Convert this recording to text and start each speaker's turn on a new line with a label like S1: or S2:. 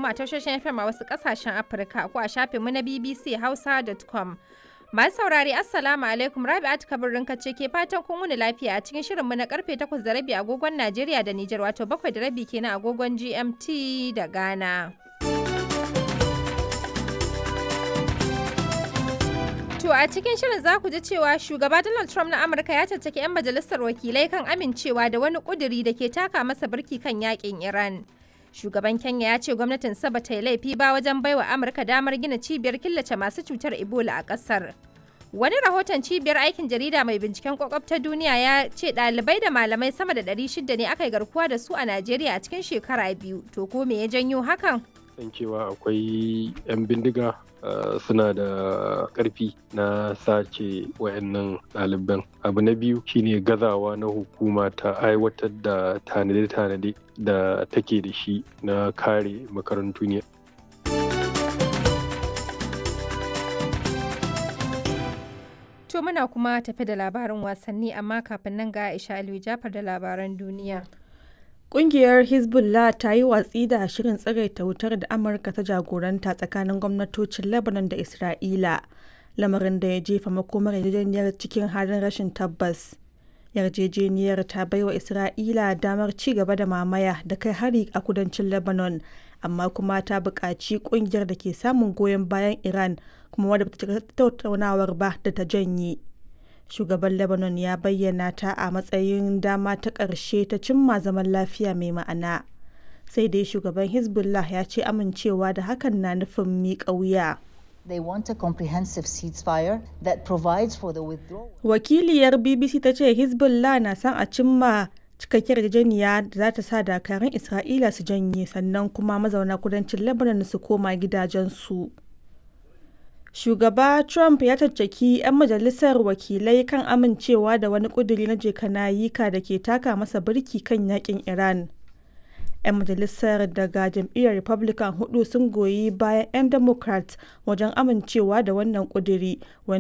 S1: kuma a tashoshin FM a wasu kasashen Afirka ko a shafinmu na BBC Hausa.com. Masu saurari Assalamu alaikum Rabi'at Kabirin ce ke fatan kun wuni lafiya a cikin shirinmu na karfe 8 da rabi agogon Najeriya da Nijar wato 7 da rabi kenan agogon GMT da Ghana. To a cikin shirin za ku ji cewa shugaba Donald Trump na Amurka ya caccaki 'yan majalisar wakilai kan amincewa da wani kuduri da ke taka masa birki kan yakin Iran. Shugaban Kenya ya ce gwamnatin ba ta yi laifi ba wajen baiwa Amurka damar gina cibiyar killace masu cutar Ebola a ƙasar. Wani rahoton cibiyar aikin jarida mai binciken kwakwab ta duniya ya ce ɗalibai da malamai sama da 600 ne aka yi garkuwa da su a Najeriya a cikin shekara biyu. To ko me ya janyo hakan?
S2: san cewa akwai 'yan bindiga suna da ƙarfi na sace wayannan ɗaliban abu na biyu shine gazawa na hukuma ta aiwatar da tanade-tanade da take da shi na kare makarantu ne
S1: To muna kuma tafi da labarin wasanni amma kafin nan ga Aisha Aliyu Jafar da labaran duniya.
S3: Ƙungiyar Hezbollah ta yi watsi da shirin tsagaita wutar da Amurka ta jagoranta tsakanin gwamnatocin Lebanon da Isra'ila, lamarin da ya jefa makomar yarjejeniyar cikin halin rashin tabbas. Yarjejeniyar ta baiwa Isra'ila damar ci gaba da mamaya da kai hari a kudancin Lebanon, amma kuma ta buƙaci ƙungiyar da ke samun goyon bayan Iran kuma wadda ta tattaunawar ba da ta janye. shugaban lebanon ya bayyana ta a matsayin dama ta ƙarshe ta cimma zaman lafiya mai ma'ana sai dai shugaban hezbollah ya ce amincewa da hakan na nufin miƙa wuya
S4: They want a comprehensive ceasefire that provides for the withdrawal.
S3: wakiliyar bbc ta ce hezbollah na son a cimma cikakkiyar yarjejeniya da za ta sa dakarun isra'ila su janye sannan kuma mazauna kudancin lebanon su koma gidajensu. shugaba trump ya caccaki 'yan majalisar wakilai kan amincewa da wani kuduri na jekanayika da ke taka masa birki kan yakin iran 'yan majalisar daga jam'iyyar republican hudu sun goyi bayan 'yan democrat wajen amincewa da wannan kuduri